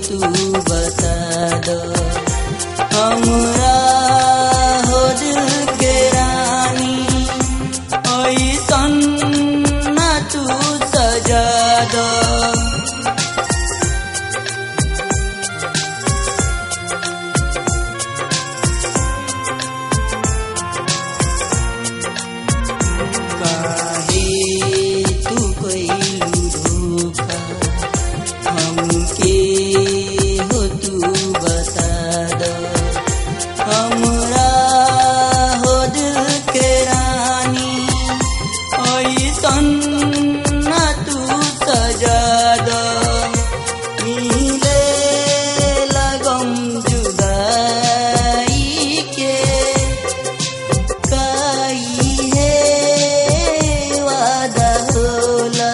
तू बता दो हमरा हो दिल के रानी ऐसन ना तू सजा दो काहे तू कइलू धोखा हमके हो तू बता दो हमरा हो दिल के रानी ऐसन ना तू सजा दो मिले लगम जुदाई के काई है वादा होला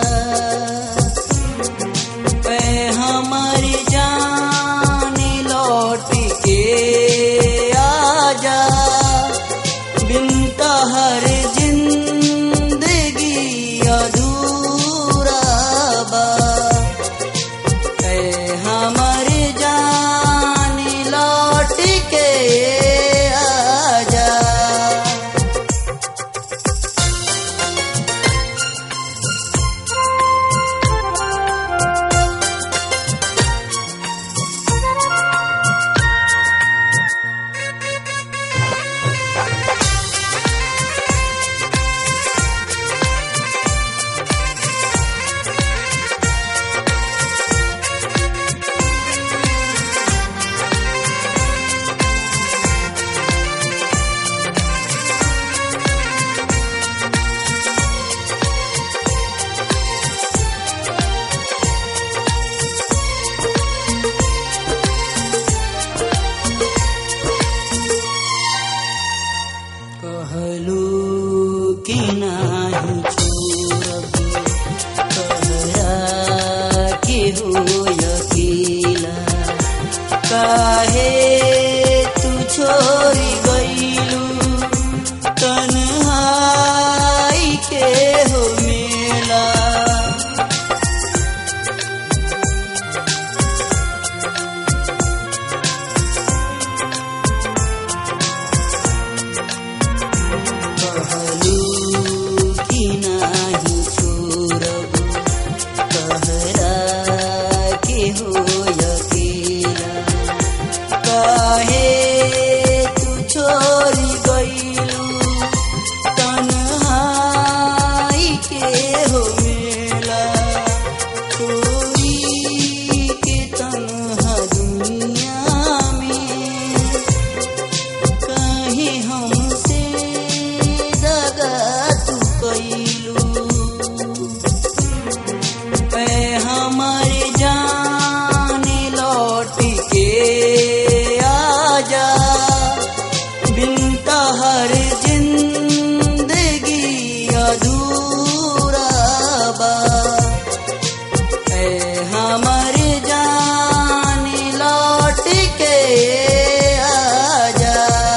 पे हमारी जान लौट के आजा बिन हर जिंदगी अधूरा बा है हमारी जान लौट के आजा कहलू कि नाही छोड़ब कहरा के हो अकेला काहे तू छोड़ी गईलू तन्हाई के हो मेला कहलू कि नाही छोड़ब कहरा के हो अकेला काहे तू छोड़ी गईलू तन्हाई के हो मेला छोड़ी के तन्हा दुनिया में कहीं हमसे दगा तू कैलू पे हमारी जान लौट के आजा बिन हर जिंदगी अधूरा बा है हमारी जान लौट के आजा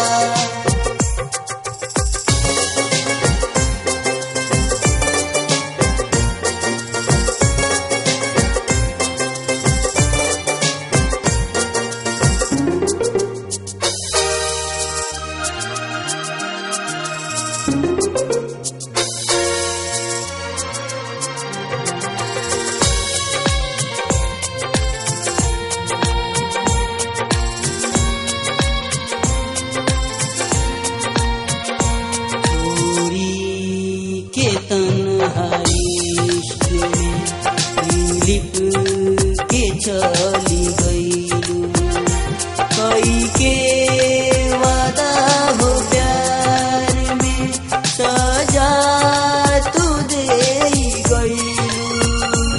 चोरी के तन्हाई इश्क में लिप के चली गईलू कई के वादा हो प्यार में सजा तू दे गईलू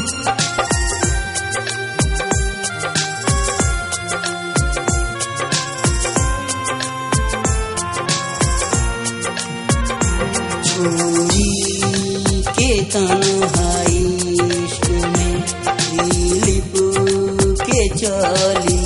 छोरी के तन्हाई इश्क में दिलीप के चली